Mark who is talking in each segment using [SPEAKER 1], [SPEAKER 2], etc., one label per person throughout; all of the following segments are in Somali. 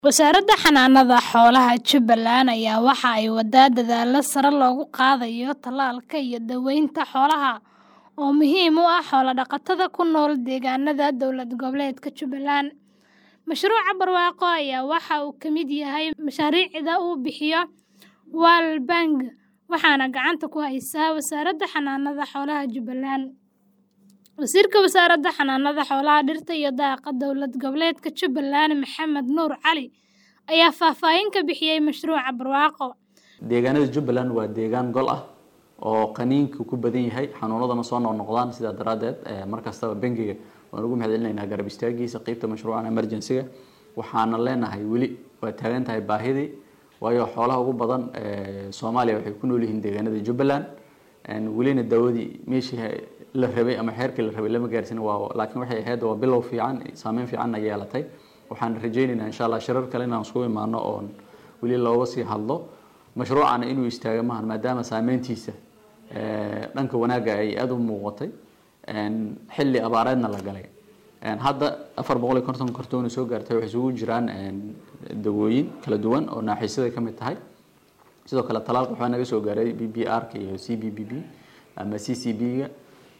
[SPEAKER 1] Wasaaradda Xanaanada Xoolaha Jubbaland ayaa waxa ay waddaa dadaallo sare loogu qaadayo tallaalka iyo daaweynta xoolaha oo muhiim u ah xoolo-dhaqatada ku nool deegaanada dowlad goboleedka Jubbaland. Mashruuca barwaaqo ayaa waxa uu ka mid yahay mashaariicda uu bixiyo World Bank waxaana gacanta ku haysa Wasaaradda Xanaanada Xoolaha Jubbaland. Wasiirka Wasaaradda Xanaanada Xoolaha, Dhirta iyo Daaqa Dowlad Goboleedka Jubbaland Maxamed Nuur Cali ayaa faahfaahin ka bixiyay mashruuca barwaaqo.
[SPEAKER 2] deegaanada jubbaland waa deegaan gol ah oo qaniinku ku badan yahay xanuunadana soo noqnoqdaan sidaa daraaddeed mar kastaba bangiga waan ugu mahadcelinaynaa garab istaagiisa qeybta mashruucan emergency-ga waxaana leenahay weli waa taagan tahay baahidii waayo xoolaha ugu badan soomaaliya waxay ku nool yihiin deegaanada jubbaland welina daawadii meeshii la rabay ama xeerkii la rabay lama gaarsin waa laakiin waxay ahayd waa bilow fiican saameyn fiicanna yeelatay waxaan rajaynaynaa insha allah shirar kale inaan isku imaano oon weli looga sii hadlo mashruucana inuu istaago maahan maadaama saameyntiisa dhanka wanaagga ay aada u muuqatay xilli abaareedna la galay hadda afar boqol iyo konton kartoona soo gaartay waxay isugu jiraan dawooyin kala duwan oo naaxiisyada ka mid tahay sidoo kale talaalka waxaa naga soo gaaray b b r ka iyo c b b b ama c c b ga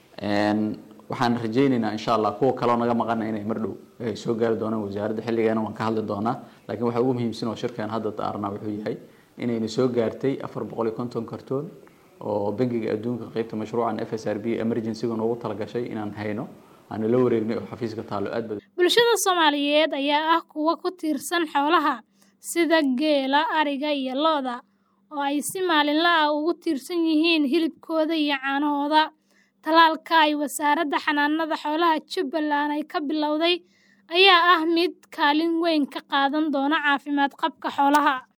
[SPEAKER 2] waxaan rajaynaynaa insha allah kuwa kaleo naga maqana inay mar dhow soo gaari doonaan wasaaradda xilligeena waan ka hadli doonaa laakiin waxaa ugu muhiimsan oo shirkan hadda daarnaa wuxuu yahay inayna soo gaartay afar boqol iyo konton kartoon oo bangiga adduunka qeybta mashruucan f s r b emergency-ga noogu talagashay inaan hayno aana la wareegnay oo xafiiska taalo aad badan
[SPEAKER 1] Bulshada Soomaaliyeed ayaa ah kuwa ku tiirsan xoolaha sida geela, ariga iyo lo'da oo ay si maalinle ah ugu tiirsan yihiin hilibkooda iyo caanahooda. Tallaalka ay Wasaaradda Xanaanada Xoolaha Jubbaland ay ka bilowday ayaa ah mid kaalin weyn ka qaadan doona caafimaad qabka xoolaha.